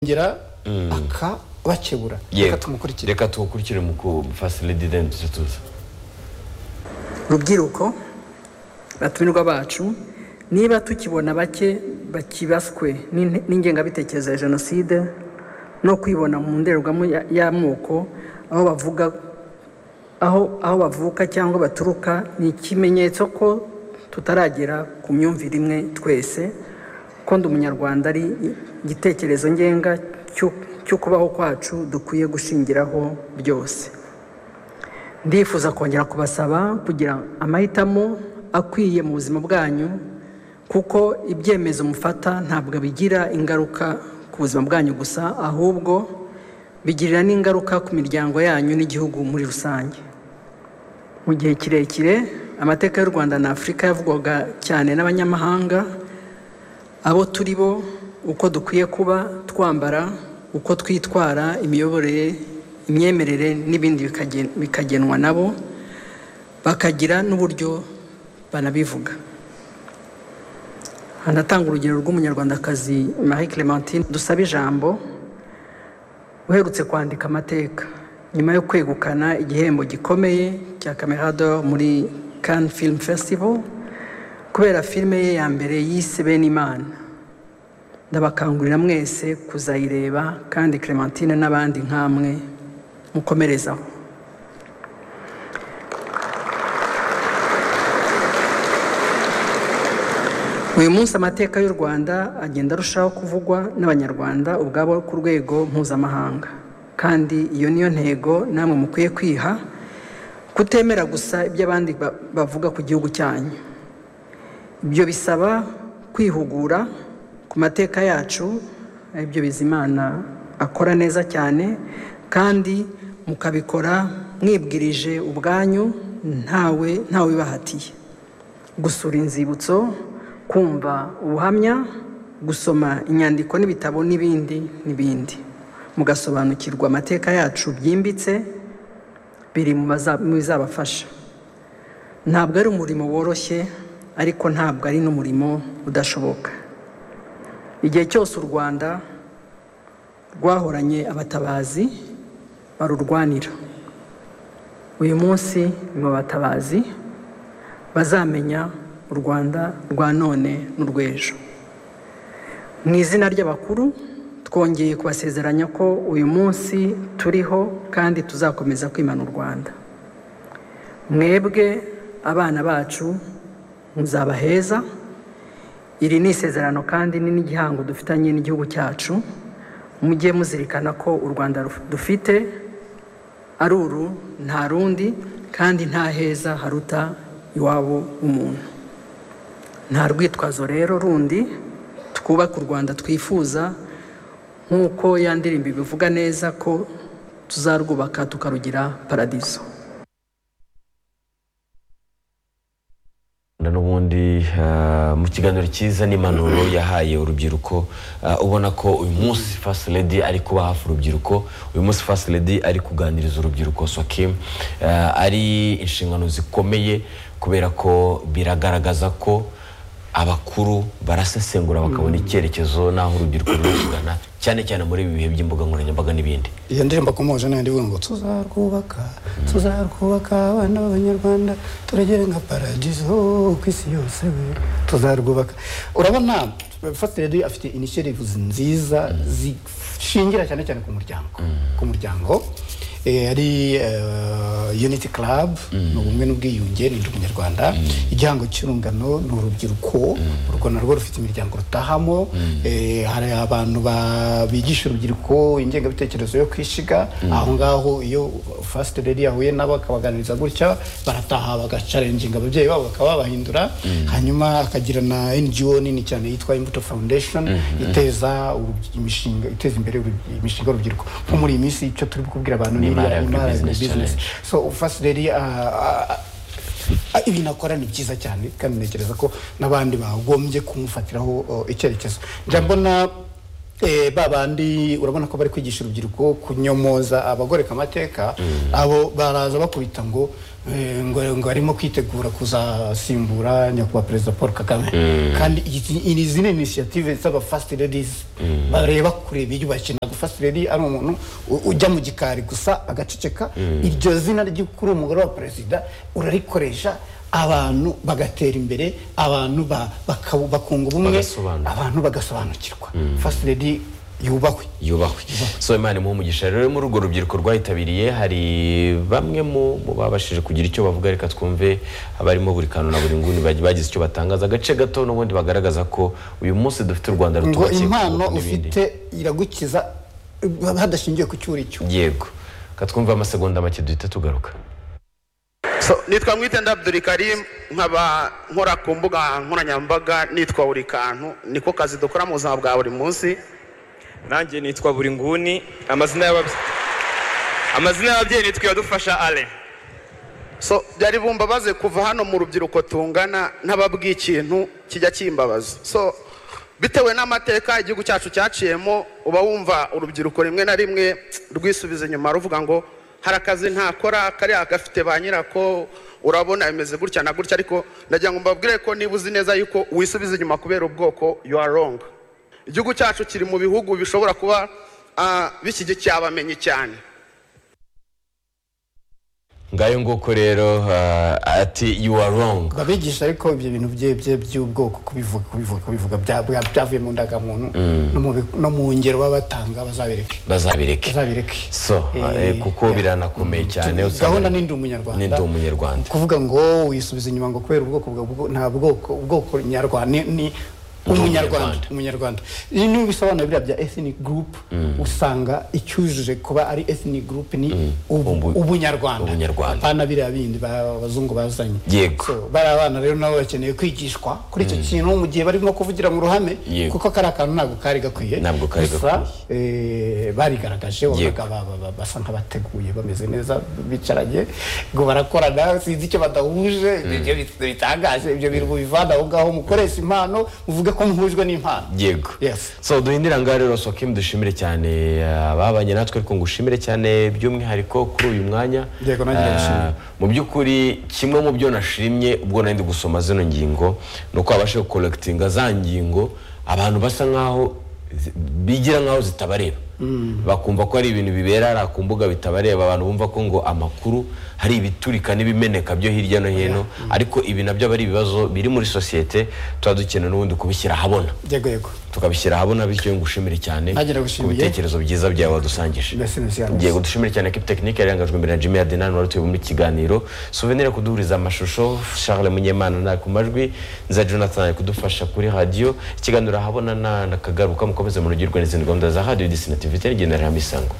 ngera akabakebura reka tumukurikire reka tuwukurikire mu kufasiridi deni tujye tuza rubyiruko batumirwa bacu niba tukibona bake bakibaswe n'in- n'ingengabitekerezo ya jenoside no kwibona mu ndorerwamo ya- y'amoko aho bavuga aho aho bavuka cyangwa baturuka ni ikimenyetso ko tutaragera ku myumvire imwe twese ko ndi umunyarwanda ari igitekerezo ngenga cy'u- cyo kubaho kwacu dukwiye gushingiraho byose ndifuza kongera kubasaba kugira amahitamo akwiye mu buzima bwanyu kuko ibyemezo mufata ntabwo bigira ingaruka ku buzima bwanyu gusa ahubwo bigirira n'ingaruka ku miryango yanyu n'igihugu muri rusange mu gihe kirekire amateka y'u rwanda na afurika yavugwaga cyane n'abanyamahanga abo turi bo uko dukwiye kuba twambara uko twitwara imiyoborere imyemerere n'ibindi bikagen- bikagenwa nabo bakagira n'uburyo banabivuga hanatanga urugero rw'umunyarwandakazi marie clementine dusaba ijambo uherutse kwandika amateka nyuma yo kwegukana igihembo gikomeye cya camerado muri Cannes film festival kubera filime ye ya mbere yise benimana ndabakangurira mwese kuzayireba kandi clementine n'abandi nk'amwe mukomerezaho uyu munsi amateka y'u rwanda agenda arushaho kuvugwa n'abanyarwanda ubwabo ku rwego mpuzamahanga kandi iyo niyo ntego namwe mukwiye kwiha kutemera gusa ibyo abandi ba- bavuga ku gihugu cyanyu ibyo bisaba kwihugura ku mateka yacu aribyo bizimana akora neza cyane kandi mukabikora mwibwirije ubwanyu ntawe ntawe ubibahatiye gusura inzibutso kumva ubuhamya gusoma inyandiko n'ibitabo n'ibindi n'ibindi mugasobanukirwa amateka yacu byimbitse biri mu baza- mu bizabafasha ntabwo ari umurimo woroshye ariko ntabwo ari n'umurimo udashoboka igihe cyose u rwanda rwahoranye abatabazi barurwanira uyu munsi ni mu batabazi bazamenya u rwanda rwa none n'urw'ejo mu izina ry'abakuru twongeye kubasezeranya ko uyu munsi turiho kandi tuzakomeza kwimana u rwanda mwebwe abana bacu muzaba heza iri ni isezerano kandi ni n'igihango dufitanye n'igihugu cyacu mujye muzirikana ko u rwanda ruf- dufite ari uru nta rundi kandi nta heza haruta iwabo w'umuntu nta rwitwazo rero rundi twubake u rwanda twifuza nk'uko ya ndirimbo ibivuga neza ko tuzarwubaka tukarugira paradiso n'ubundi eh, mu kiganiro cyiza n'impanuro yahaye urubyiruko eh, ubona ko uyu munsi first lady ari kuba hafi urubyiruko uyu munsi first lady ari kuganiriza urubyiruko sokim ari inshingano zikomeye kubera ko biragaragaza ko abakuru barasesengura bakabona icyerekezo n'aho urubyiruko ruri kugana cyane cyane muri ibi bihe by'imbuga nkoranyambaga n'ibindi iyo ndirimbo akomoje nayo ndivuga ngo tuzarwubaka tuzarwubaka abana b'abanyarwanda turagere nka paradizo ku isi yose we tuzarwubaka urabona fatiredi afite inishiyativu nziza zishingira cyane cyane ku muryango ku muryango Eh, ari eh, unity club ni ubumwe n'ubwiyunge ni ndi umunyarwanda igihango cy'urungano ni urubyiruko urwo narwo rufite imiryango rutahamo Eh, hari abantu ba- bigisha urubyiruko ingengabitekerezo yo kwishiga aho ngaho iyo first lady yahuye nabo akabaganiriza gutya barataha bagacarenginga ababyeyi babo bakababahindura hanyuma akagira na ngo nini cyane yitwa imbuto foundation iteza urubyi- imishinga iteza imbere urubyi- imishinga y'urubyiruko nko muri iyi minsi icyo turi kubwira abantu ni Imari iriya imari Agribusiness business Challenge. so first lady ah, ah, ah, ibintu akora ni byiza cyane kandi ntekereza ko n'abandi bagombye kumufatiraho oh, icyerekezo njya mbona eh, ba bandi urabona ko bari kwigisha urubyiruko kunyomoza abagoreka amateka abo baraza bakubita ngo eh, ngo ngo arimo kwitegura kuzasimbura nyakubahwa perezida paul kagame kandi izi izi- izi ni inisiyative z'aba fasiti ladies bareba kure biyubashye ntabwo fasiti lady ari umuntu u- ujya mu gikari gusa agaceceka iryo zina ryo kuri umugore wa perezida urarikoresha abantu bagatera imbere abantu ba- bakaba- bakunga ubumwe Bagasobanukirwa. abantu bagasobanukirwa fasiti lady yubahwe yubahwe so imana imuhe umugisha rero muri urwo rubyiruko rwayitabiriye hari bamwe mu mu babashije kugira icyo bavuga reka twumve abarimo buri kantu na buri nguni bagi- bagize icyo batangaza agace gato n'ubundi bagaragaza ko uyu munsi dufite u rwanda ngo rutubakiye impano kuko n'ibindi. ufite iragukiza eh, hadashingiwe ku cyo uri cyo yego reka twumve amasegonda make duhita tugaruka So, nitwa mwitenda Abdul Karim nkaba nkora ku mbuga nkoranyambaga nitwa buri kantu niko kazi dukora mu buzima bwa buri munsi nanjye nitwa buri nguni amazina y'ababyeyi amazina y'ababyeyi nitwa iradufasha ale so byari bumbabaze kuva hano mu rubyiruko tungana ntababwiye ikintu kijya kimbabaza so bitewe n'amateka igihugu cyacu cyaciyemo uba wumva urubyiruko rimwe na rimwe rwisubiza inyuma ruvuga ngo hari akazi ntakora kariya gafite ba nyirako urabona bimeze gutya na gutya ariko ndagira ngo mbabwire ko niba uzi neza yuko wisubiza inyuma kubera ubwoko you are wrong igihugu cyacu kiri mu bihugu bishobora kuba ah, bishyigikiye abamenyi cyane ngayo nguko rero ah, ati you are wrong babigisha ariko ibyo bintu bye bye by'ubwoko kubivuga kubivuga kubivuga bya- bya- byavuye mu ndangamuntu no mu bi- no mu ngero baba batanga bazabereke bazabireke bazabireke so ah, Eh, eh, kuko biranakomeye cyane usanga- gahunda ni ndi umunyarwanda Ndi umunyarwanda kuvuga ngo wisubiza inyuma ngo kubera ubwoko bwa bwo- nta bwoko ubwoko nyarwanda ni- ni umunyarwanda umunyarwanda. umunyarwanda Iyo niba bisobanura biriya bya ethnic group usanga icyujuje kuba ari ethnic group ni ubu- Ubu- ubunyarwanda ubunyarwanda. apana biriya bindi ba- abazungu bazanye Yego. So, bariya bana rero nabo bakeneye kwigishwa kuri icyo kintu mu gihe barimo kuvugira mu ruhame Yego. kuko kari akantu ntabwo kari gakwiye Ntabwo kari Gusa, gakwiye. eh, barigaragaje wabonaga ba- ba- ba- basa nk'abateguye bameze neza bicaranye ngo barakorana sinzi icyo badahuje ibyo bitangaje ibyo bintu bivana aho ngaho mukoresha impano muvuge ko muhujwe n'impano yego Yes. so duhindira ngaho rero sokim dushimire cyane ah, ababanye natwe ariko ngushimire cyane by'umwihariko kuri uyu mwanya Yego, nanjye Ah, ndabishimira. mu by'ukuri kimwe mu byo nashimye ubwo nari ndi gusoma zino ngingo ni uko babashije gukorekitinga za ngingo abantu basa nk'aho zi- bigira nk'aho zitabareba bakumva ko hari ibintu bibera hariya ku mbuga bitabareba abantu bumva ko ngo amakuru hari ibiturika n'ibimeneka byo hirya no hino ariko ibi nabyo aba ari ibibazo biri muri sosiyete tuba dukeneye n'ubundi kubishyira ahabona yego yego tukabishyira ahabona bityo ngushimire cyane Ntagira ku gushimiye. bitekerezo byiza byawe wadusangije Merci, merci, Alex. yego dushimire cyane ekipi tekinike yarangajwe imbere na jimmy adenan wari utuyoboye muri iki kiganiro suvenire kuduhuriza amashusho charles munyemana na ku majwi nza jonathan ari kudufasha kuri radiyo ikiganiro ahabona na na kagaruka mukomeze munogirwe n'izindi gahunda za radiyo disinativitere igendera hamwe isango